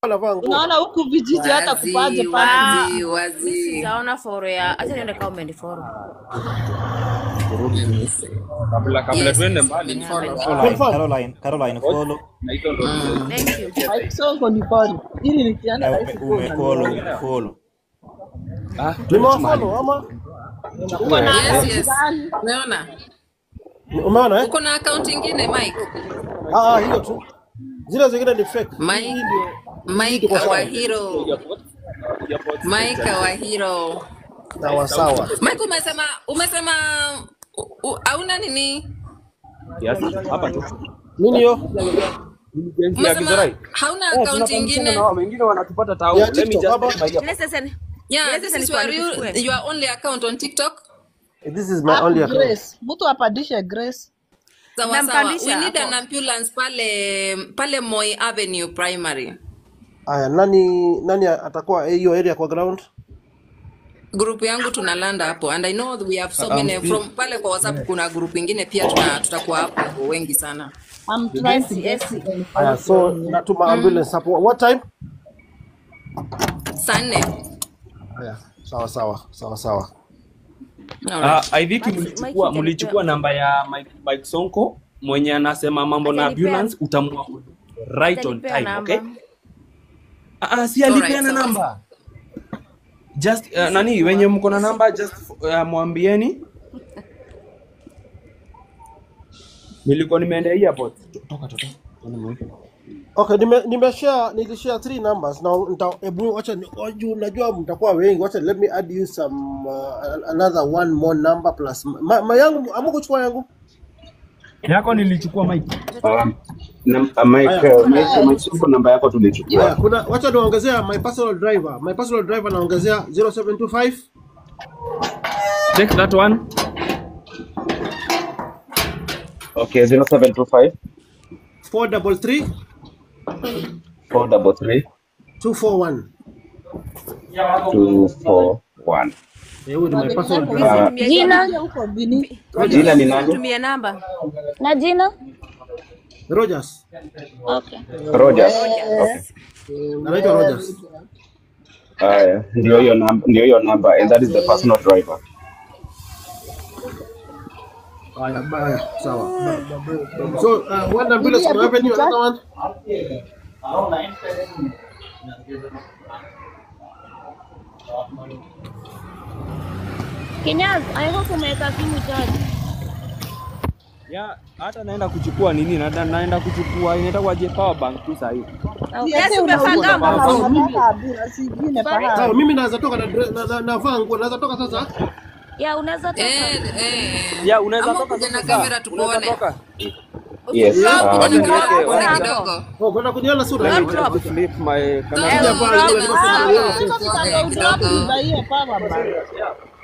anavaa nguo. Unaona huku vijiji hata kupaje Wazi, pale. wazi, Mi wazi. sijaona foro ya acha niende kama umeniforo. kabla kabla Yes, tuende yes, mbali nimefollow. Caroline, Confirm. Caroline, Caroline, follow. na hizo ndo Mm. Thank you. Mike Sonko ni pale. Ili nikienda Eh, rahisi ume- kuwa Umefollow, unaniona. umefollow. ah Nimewafollow ama Uko na Yes, akaunti yes. gani? Umeona? umeona eh? Uko na account ingine Mike? Ah, ah, hiyo tu. Zile zingine ni fake. Mike, Hii ndio Mike tuko sawa. our hero. Mike our hero. sawa sawa. Mike umesema umesema u- u- hauna nini? kiasi hapa tu Nini hiyo? Agency ya Umesema Githurai. hauna Eh, account tunafahamisana ingine? na wao wengine wanatupata tao. Ya Let me TikTok just hapa. get my ear- Let's listen. Yeah, Yes, this yes, is nilikuwa your, real, nikichukue. your only account on TikTok? This is my Hapo only account. Grace. Mtu apandishe Grace. Sawa sawa. Nampandisha We need hapo. an ambulance pale pale Moi Avenue Primary. Aya, nani nani atakuwa hiyo area kwa ground? Group yangu tunalanda hapo and I know we have so Um, many still- from pale kwa WhatsApp kuna group ingine pia tuna tutakuwa hapo wengi sana. I'm trying to get yes. to Aya, so natuma ambulance hapo. What time? Saa nne. Aya, sawa sawa sawa sawa. Alright. Ah, I think Mike- mlichukua Mike mlichukua itanipea. namba ya Mike, Mike Sonko mwenye anasema mambo na Atanipea. ambulance utamua right on Atanipea time, namba. okay? Ah, ah, si Alright, alipeana sawa. namba. Just uh, nani wenye mko na namba just uh, mwambieni. Nilikuwa nimeenda airport. Toka toka. Okay, nime nimeshare nilishare three numbers na nita hebu acha ni- waju najua mtakuwa wengi. Wacha let me add you some uh, another one more number plus ma, ma yangu amukuchukua yangu. Yako nilichukua Mike. Um, nam- uh, Mike, Aya. uh, Mike, Mike Sonko namba yako tulichukua. Haya, kuna wacha niongezea my personal driver. My personal driver naongezea 0725 Take that one. Okay, 0725 433 433 241. 241. Eh, huyu ni my personal Wenzako driver. Ah, Nitumie Jina jina. huko Bini. jina ni nani? Tumie namba. Na jina? Rogers. Okay. Rogers. Okay. Anaitwa Rogers. Haya, ndio hiyo namba, ndio hiyo namba and that is the personal driver. Haya, baya, sawa. So, uh, one ambulance kuna avenue another one. Kinyaz, I hope umeweka simu charge. Ya, hata naenda kuchukua nini? Na, naenda kuchukua inaitwa je power bank tu sasa hivi. Yes, Sasa umefanga unauliza kama mambo. unataka ambulance ingine Sawa, pahali. mimi naweza toka na dre- na- na- navaa nguo, naweza toka sasa. Ya unaweza toka. Eh, eh. Ya, unaweza Ama toka kuja na sasa. kamera Unaweza tukuone. toka. Yes. Usisahau Uh, kuja na niweke- kamera tukuone wacha- kidogo. Oh, kwenda kuniona sura. Let me Drop. just flip my camera. Eh, Kuja pale, drop kule and nilikuwa sawa. nimeona Sasa Tukuone tutaka udrop kidogo. nibaie power bank.